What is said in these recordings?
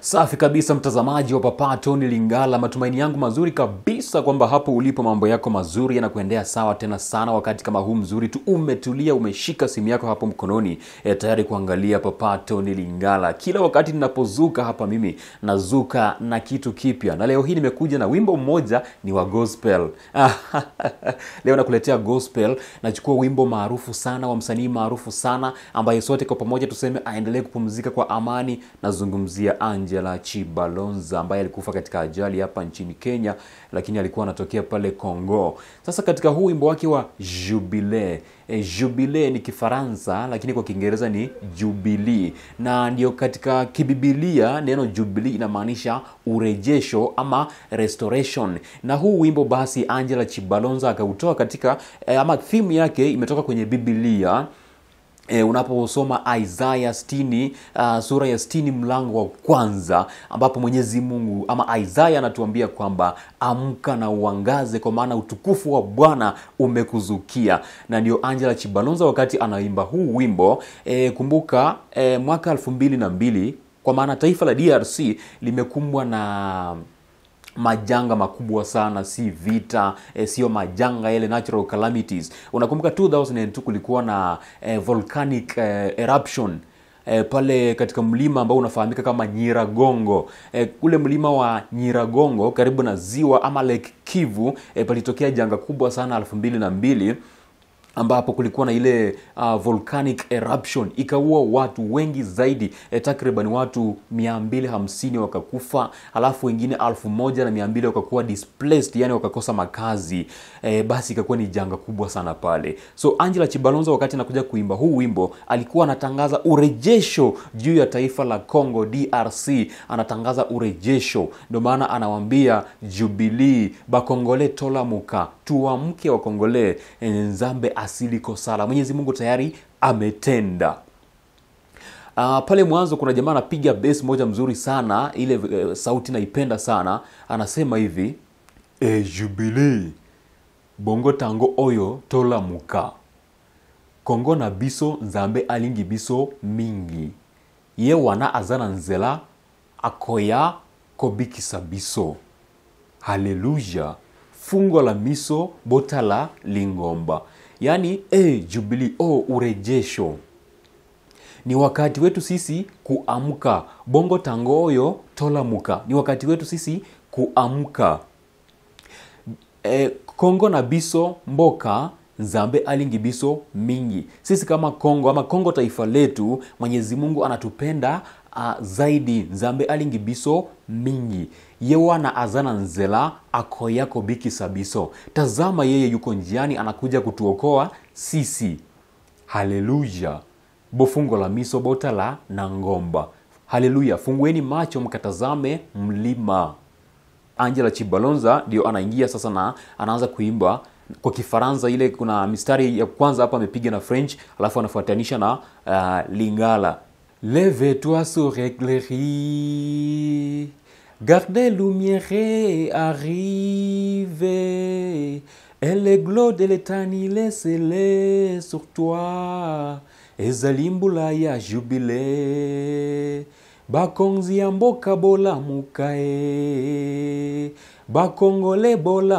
Safi kabisa mtazamaji wa Papa Tony Lingala, matumaini yangu mazuri kabisa kwamba hapo ulipo mambo yako mazuri yanakuendea sawa tena sana. Wakati kama huu mzuri tu umetulia, umeshika simu yako hapo mkononi e, tayari kuangalia Papa Tony Lingala. Kila wakati ninapozuka hapa, mimi nazuka na kitu kipya, na leo hii nimekuja na wimbo mmoja ni wa gospel. leo nakuletea gospel, nachukua wimbo maarufu sana wa msanii maarufu sana ambaye sote kwa pamoja tuseme aendelee kupumzika kwa amani. Nazungumzia Angela Chibalonza ambaye alikufa katika ajali hapa nchini Kenya, lakini alikuwa anatokea pale Congo. Sasa katika huu wimbo wake wa Jubile, e, Jubile ni Kifaransa lakini kwa Kiingereza ni Jubilee, na ndio katika kibibilia neno Jubilee inamaanisha urejesho ama restoration. Na huu wimbo basi Angela Chibalonza akautoa katika e, ama theme yake imetoka kwenye Biblia. E, unaposoma Isaya 60 uh, sura ya 60 mlango wa kwanza ambapo Mwenyezi Mungu ama Isaya anatuambia kwamba amka na uangaze, kwa maana utukufu wa Bwana umekuzukia. Na ndio Angela Chibalonza wakati anaimba huu wimbo e, kumbuka e, mwaka elfu mbili na mbili kwa maana taifa la DRC limekumbwa na majanga makubwa sana, si vita e, sio majanga yale natural calamities. Unakumbuka 2002 kulikuwa na e, volcanic e, eruption e, pale katika mlima ambao unafahamika kama Nyiragongo. E, kule mlima wa Nyiragongo karibu na ziwa ama Lake Kivu e, palitokea janga kubwa sana elfu mbili na mbili ambapo kulikuwa na ile uh, volcanic eruption ikaua watu wengi zaidi e, takriban watu 250 wakakufa, alafu wengine elfu moja na mia mbili wakakuwa displaced, yani wakakosa makazi e, basi ikakuwa ni janga kubwa sana pale. So Angela Chibalonza wakati anakuja kuimba huu wimbo alikuwa anatangaza urejesho juu ya taifa la Congo DRC, anatangaza urejesho. Ndio maana anawambia Jubilee bakongole tola muka, tuamke wakongole nzambe asili kosala. Mwenyezi Mungu tayari ametenda. Uh, pale mwanzo kuna jamaa anapiga bass moja mzuri sana ile uh, sauti naipenda sana, anasema hivi e, Jubilee bongo tango oyo tola muka kongo na biso nzambe alingi biso mingi ye wana aza na nzela akoya kobikisa biso haleluya fungola miso botala lingomba yaani eh, Jubilee oh, urejesho ni wakati wetu sisi kuamka bongo tango oyo tolamuka ni wakati wetu sisi kuamka e, kongo na biso mboka nzambe alingi biso mingi sisi kama kongo ama kongo taifa letu mwenyezi mungu anatupenda uh, zaidi nzambe alingi biso mingi ye wana azana nzela akoyako bikisa biso tazama yeye yuko njiani anakuja kutuokoa sisi haleluya bofungo la miso botala na ngomba haleluya fungueni macho mkatazame mlima angela chibalonza ndio anaingia sasa na anaanza kuimba kwa kifaransa ile kuna mistari ya kwanza hapa amepiga na french alafu anafuatanisha na uh, lingala leve-toi sur éclairie Gardez lumière arrive et le glow de l'éternité laisse-le sur toi ezali mbula ya jubile bakonzi ya mboka bolamuka e bakongole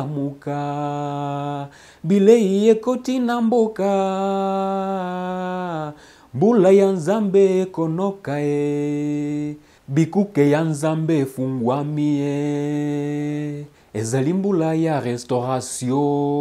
bolamuka bilei ekoti na mboka mbula ya nzambe ekonoka e bikuke ya nzambe efungwami e ezali mbula ya restauration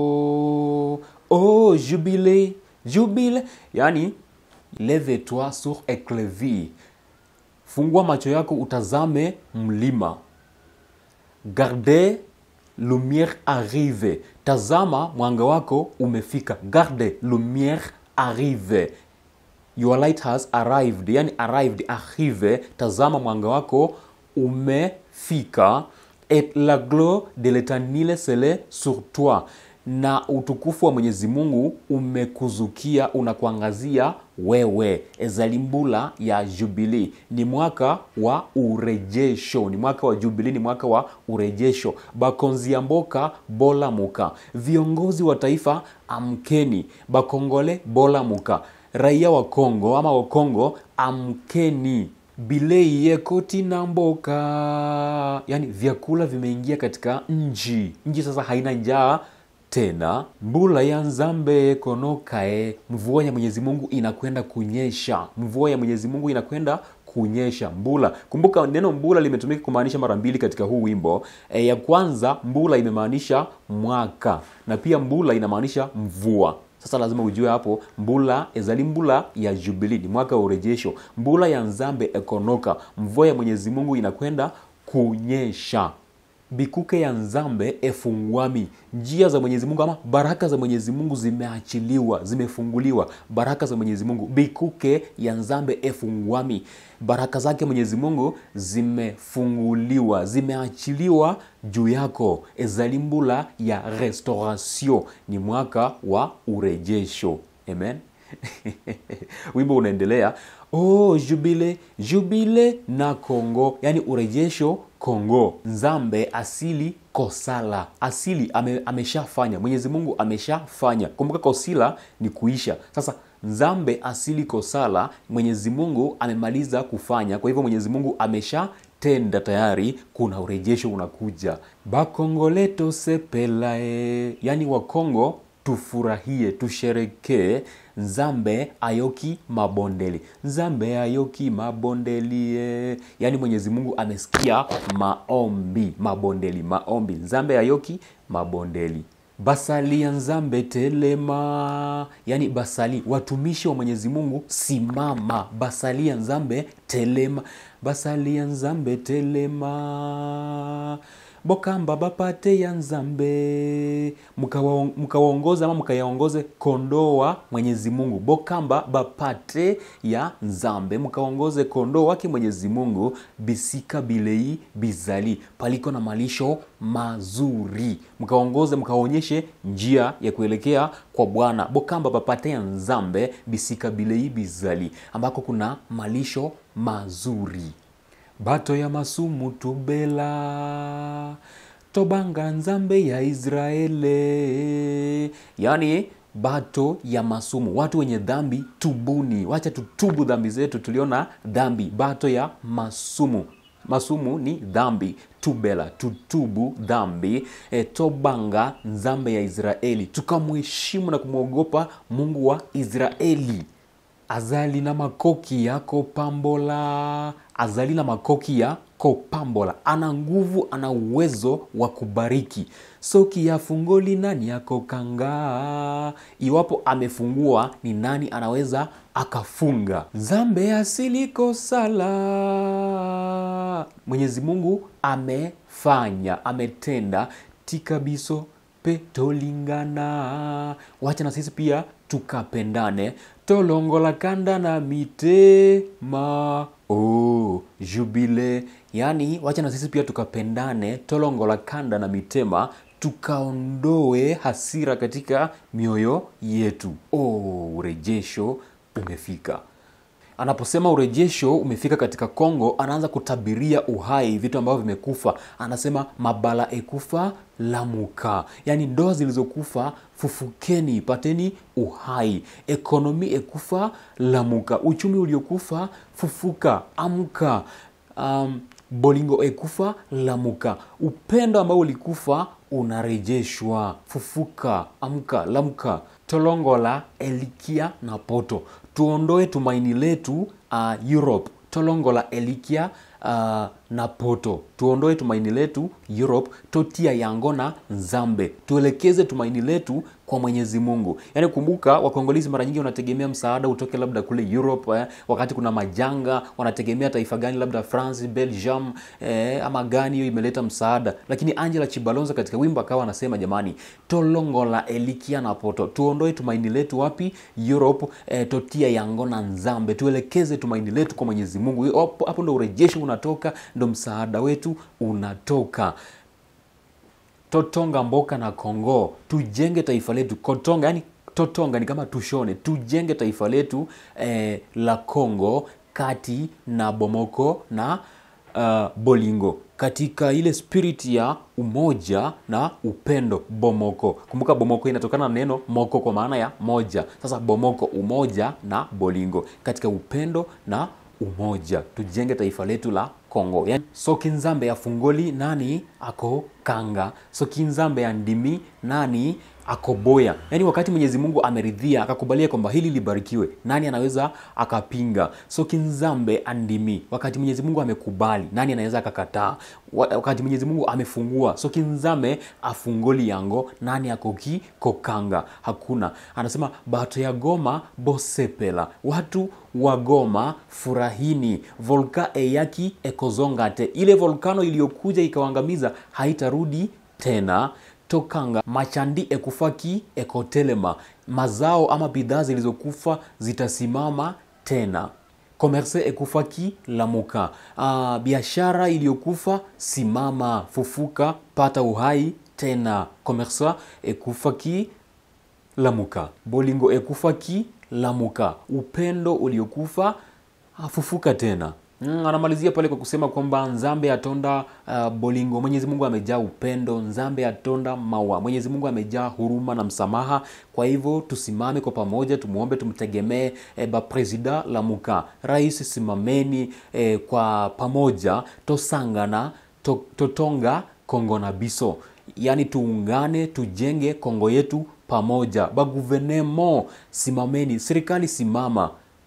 oh jubile jubile yani leve-toi sur éclevie fungua macho yako utazame mlima garde lumière arrive tazama mwanga wako umefika garde lumière arrive your light has arrived yani arrived arrive tazama mwanga wako umefika et la gloire de l'éternel sele sur toi na utukufu wa mwenyezi mungu umekuzukia unakuangazia wewe ezalimbula ya jubilii ni mwaka wa urejesho ni mwaka wa jubilii ni mwaka wa urejesho bakonzi ya mboka bola muka viongozi wa taifa amkeni bakongole bola muka raia wa kongo ama wa kongo amkeni bilei yekoti na mboka yaani vyakula vimeingia katika nchi nchi sasa haina njaa tena mbula ya nzambe konokae mvua ya mwenyezi mungu inakwenda kunyesha mvua ya mwenyezi mungu inakwenda kunyesha mbula kumbuka neno mbula limetumika kumaanisha mara mbili katika huu wimbo e, ya kwanza mbula imemaanisha mwaka na pia mbula inamaanisha mvua sasa lazima ujue hapo mbula ezali mbula ya jubili ni mwaka wa urejesho mbula ya nzambe ekonoka mvua ya mwenyezi mungu inakwenda kunyesha bikuke ya nzambe efungwami njia za mwenyezi mungu ama baraka za mwenyezi mungu zimeachiliwa zimefunguliwa baraka za mwenyezi mungu bikuke ya nzambe efungwami baraka zake mwenyezi mungu zimefunguliwa zimeachiliwa juu yako ezalimbula ya restauration ni mwaka wa urejesho amen wimbo unaendelea oh, jubile jubile na kongo yaani urejesho kongo nzambe asili kosala asili ame, ameshafanya mwenyezi mungu ameshafanya kumbuka kosila ni kuisha sasa nzambe asili kosala mwenyezi mungu amemaliza kufanya kwa hivyo mwenyezi mungu amesha tenda tayari kuna urejesho unakuja bakongoleto sepelae yaani wakongo tufurahie tusherekee nzambe ayoki mabondeli nzambe ayoki mabondelie yaani mwenyezi mungu amesikia maombi mabondeli maombi nzambe ayoki mabondeli basali ya nzambe telema yaani basali watumishi wa mwenyezi mungu simama basali ya nzambe telema basali ya nzambe telema bokamba bapate ya nzambe mkawaongoza ama mkayaongoze kondoo wa mwenyezi mungu bokamba bapate ya nzambe mkaongoze kondoo wake mwenyezi mungu bisika bilei bizali paliko na malisho mazuri mkaongoze mkaonyeshe njia ya kuelekea kwa bwana bokamba bapate ya nzambe bisika bilei bizali ambako kuna malisho mazuri bato ya masumu tubela tobanga nzambe ya israele yaani bato ya masumu watu wenye dhambi tubuni wacha tutubu dhambi zetu tuliona dhambi bato ya masumu masumu ni dhambi tubela tutubu dhambi e, tobanga nzambe ya israeli tukamheshimu na kumwogopa mungu wa israeli azali na makoki yako pambola azali na makoki yako pambola ana nguvu ana uwezo wa kubariki soki ya fungoli nani yako kanga iwapo amefungua ni nani anaweza akafunga zambe asiliko sala mwenyezi mungu amefanya ametenda tikabiso pe tolingana wacha na sisi pia tukapendane tolongola kanda na mitema oh, jubile yaani wacha na sisi pia tukapendane tolongola kanda na mitema tukaondoe hasira katika mioyo yetu oh, urejesho umefika anaposema urejesho umefika katika kongo anaanza kutabiria uhai vitu ambavyo vimekufa anasema mabala ekufa lamuka yaani ndoa zilizokufa fufukeni pateni uhai ekonomi ekufa lamuka uchumi uliokufa fufuka amka um, bolingo ekufa lamuka upendo ambao ulikufa unarejeshwa fufuka amka lamka tolongola elikia na poto tuondoe tumaini letu uh, europe tolongola elikia uh, na poto tuondoe tumaini letu europe totia yango na nzambe tuelekeze tumaini letu kwa mwenyezi mungu yaani kumbuka wakongolizi mara nyingi wanategemea msaada utoke labda kule europe eh, wakati kuna majanga wanategemea taifa gani labda france belgium eh, ama gani hiyo imeleta msaada lakini angela chibalonza katika wimbo akawa anasema jamani tolongola elikia na poto tuondoe tumaini letu wapi europe eh, totia yango na nzambe tuelekeze tumaini letu kwa mwenyezi mungu hapo hapo ndo urejesho unatoka ndo msaada wetu unatoka totonga mboka na kongo tujenge taifa letu kotonga yani totonga ni kama tushone tujenge taifa letu eh, la kongo kati na bomoko na uh, bolingo katika ile spirit ya umoja na upendo bomoko kumbuka bomoko inatokana na neno moko kwa maana ya moja sasa bomoko umoja na bolingo katika upendo na umoja tujenge taifa letu la Kongo. Yani, sokinzambe ya fungoli nani ako kanga, sokinzambe ya ndimi nani akoboya. Yani wakati Mwenyezi Mungu ameridhia akakubalia kwamba hili libarikiwe, nani anaweza akapinga? Sokinzambe andimi, wakati Mwenyezi Mungu amekubali, nani anaweza akakataa? Wakati Mwenyezi Mungu amefungua, sokinzame afungoli yango, nani akoki kokanga? Hakuna. Anasema bato ya Goma bosepela, watu wa Goma furahini, volka eyaki ekozongate, ile volkano iliyokuja ikawaangamiza haitarudi tena tokanga machandi ekufaki ekotelema, mazao ama bidhaa zilizokufa zitasimama tena. Komerse ekufaki lamuka, ah, biashara iliyokufa simama, fufuka, pata uhai tena. Komersa ekufaki lamuka, bolingo ekufaki lamuka, upendo uliokufa afufuka tena. Mm, anamalizia pale kwa kusema kwamba nzambe atonda uh, bolingo. Mwenyezi Mungu amejaa upendo, nzambe atonda mawa. Mwenyezi Mungu amejaa huruma na msamaha. Kwa hivyo tusimame kwa pamoja, tumuombe, tumtegemee eh, ba presida lamuka, rais, simameni eh, kwa pamoja tosangana to, totonga Kongo na biso, yaani tuungane, tujenge Kongo yetu pamoja. Baguvernemo simameni, serikali simama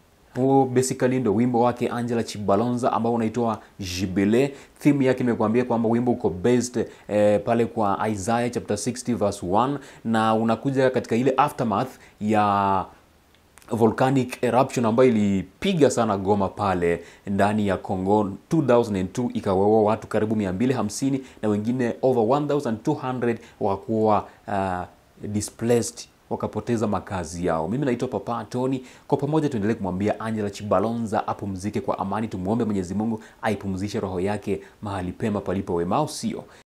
huo basically ndo wimbo wake Angela Chibalonza ambao unaitwa Jibile. Theme yake imekuambia kwamba wimbo uko based eh, pale kwa Isaiah chapter 60 verse 1 na unakuja katika ile aftermath ya volcanic eruption ambayo ilipiga sana Goma pale ndani ya Congo 2002 ikawaua watu karibu 250 na wengine over 1200 wakuwa uh, displaced wakapoteza makazi yao. Mimi naitwa Papa Tony. Kwa pamoja tuendelee kumwambia Angela Chibalonza apumzike kwa amani. Tumwombe Mwenyezi Mungu aipumzishe roho yake mahali pema palipo wema, au sio?